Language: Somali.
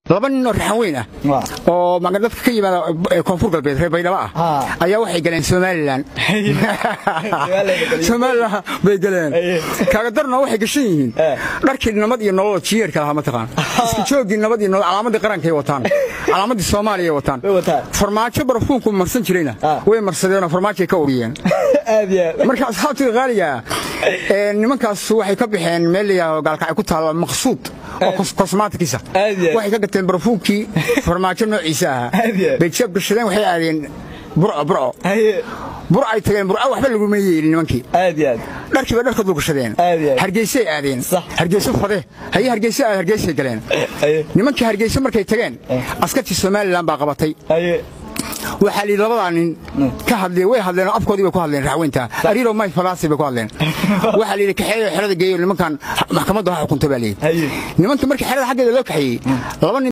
laba nin oo raxan weyn ah oo dadka ka yimaada koonfur galbeed reer baydhabo ah ayaa waxay galeen somalilan somalilan bay galeen kaagadarna waxay gashan yihiin dharkii nabad iyo nolol jiyeerka lahaa mataqaan isku joogii nabad iyo nolol calaamadii qarankay wataan calaamadii soomaaliya wataan farmaajo barfuunku marsan jirayna way marsadeenoo farmaajoay ka uriyeen marka asxaabtii qaaliga nimankaas waxay ka baxeen meel layidhaaho gaalkacay ku taalla maqsuud oo kosmaatikisa waxay ka gateen barfuunkii farmaajo noociisa ahaa bay jeeb gashadeen waxay aadeen burco burco burcay tageen burco waxba laguma yeelin nimankii dharkii bay dharka dulgashadeen hargeysay aadeen hargeyso fade haye hargeyso aad hargeysay galeen nimankii hargeyso markay tageen askartii somalilan baa qabatay waxaa liidhi labadaa nin ka hadleen way hadleen afkoodii bay ku hadleen raxweynta ariiro may falaasi bay ku hadleen waxaa liidhi kaxeeyo xerada geeyo nimankan maxkamadda ha xukunta baa liidhi nimankii markii xerada xaggeeda loo kaxeeyey laba nin